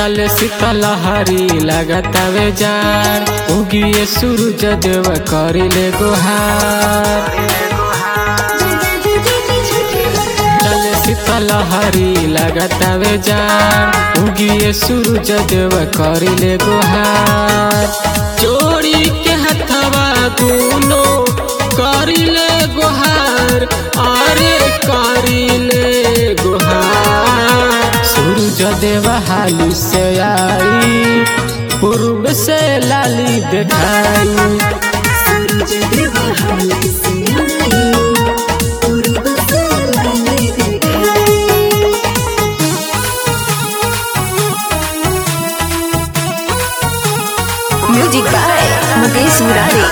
चल शीतलहरी लगतावे जान उगिए सूरज देव करिले गुहार चल शीतलहरी लगतावे जान उगिए सूरज देव करिले गुहार जोड़ी के हथवा दूनो करिले गुहार अरे करिले गुहार सूरज देव हाली से आई पूर्व से लाली दिखाई सूरज देव हाल से आई पूर्व से लाली दिखाई म्यूजिक बाय मुकेश मुरारी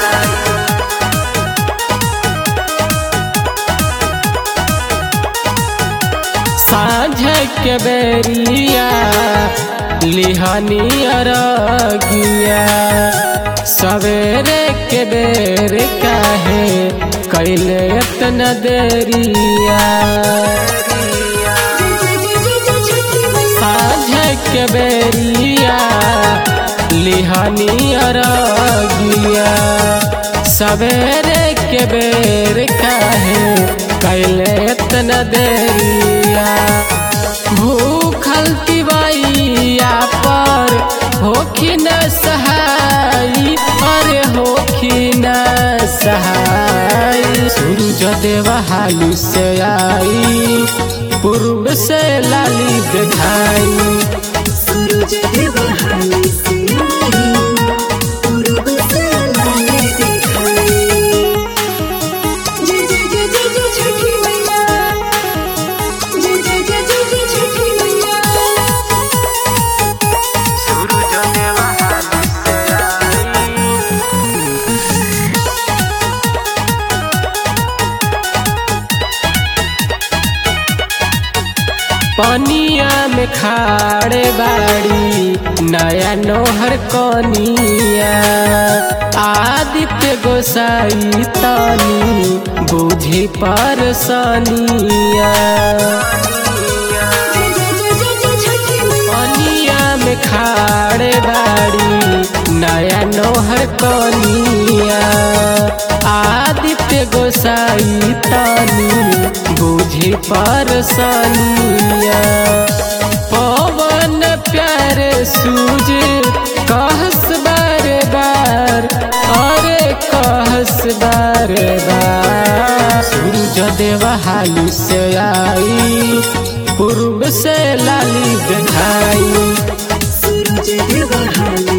साँझ के बेरिया लिहनी अरगिया सवेरे के बेर काहे कैले इतना देरिया साँझ के बेरिया लिहनी अरगिया सवेरे के बेर काहे कैले इतना देरिया भूखल तिवैया पर होखी न सहाई अरे होखी न सहाय सूरज देव हाली से आई पूर्व से लाली दिखाई सूरज देव हाल से आई पूर्व से लाली दिखाई जय जय जय जय जय छठी मैया जय जय जय जय जय छठी मैया पनिया में खाड़े बाड़ी नया नोहर कनिया आदित्य गोसाई तनी बुझी पर सनिया जय जय जय जय जय छठी मैया पनिया में खाड़े बाड़ी नया नोहर कनिया आदित्य गोसाई तनी बुझी पर सनिया पवन प्यारे सूज कहस बार बार अरे कहस बार बार सूरज देव हाली से आई पूर्व से लाली दिखाई सूरज देव हाल